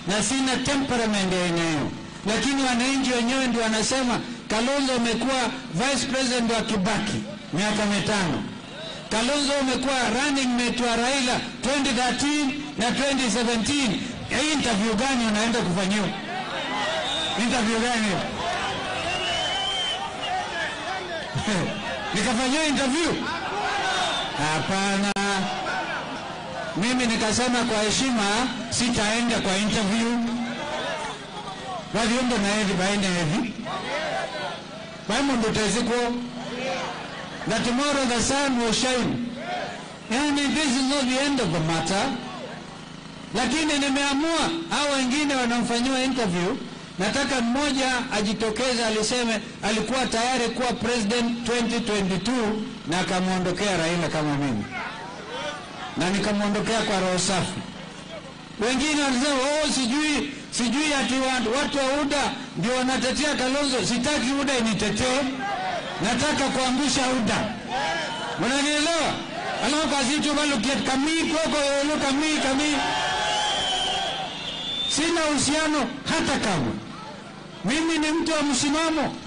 na sina temperament ya aina hiyo, lakini wananchi wenyewe ndio wanasema Kalonzo umekuwa vice president wa Kibaki miaka mitano. Kalonzo umekuwa running mate wa Raila 2013 na 2017. Hii interview gani unaenda kufanyiwa? Interview gani? Nikafanyiwa interview? Hapana. Mimi nikasema kwa heshima sitaenda kwa interview. Waliomba na hivi baende hivi. Baimundu teziko that tomorrow the sun will shine. Yani this is not the end of the matter. Lakini nimeamua hao wengine wanamfanyiwa interview, nataka mmoja ajitokeze aliseme alikuwa tayari kuwa president 2022 na akamwondokea Raila kama mimi, na nikamwondokea kwa roho safi. Wengine wanasema oh, sijui sijui ati watu, watu wa UDA ndio wanatetea Kalonzo. Sitaki UDA initetee, nataka kuangusha UDA. Mnanielewa? alafu kazitu balukiet kamii koko yolo kamii kamii. Sina uhusiano hata kama mimi ni mtu wa msimamo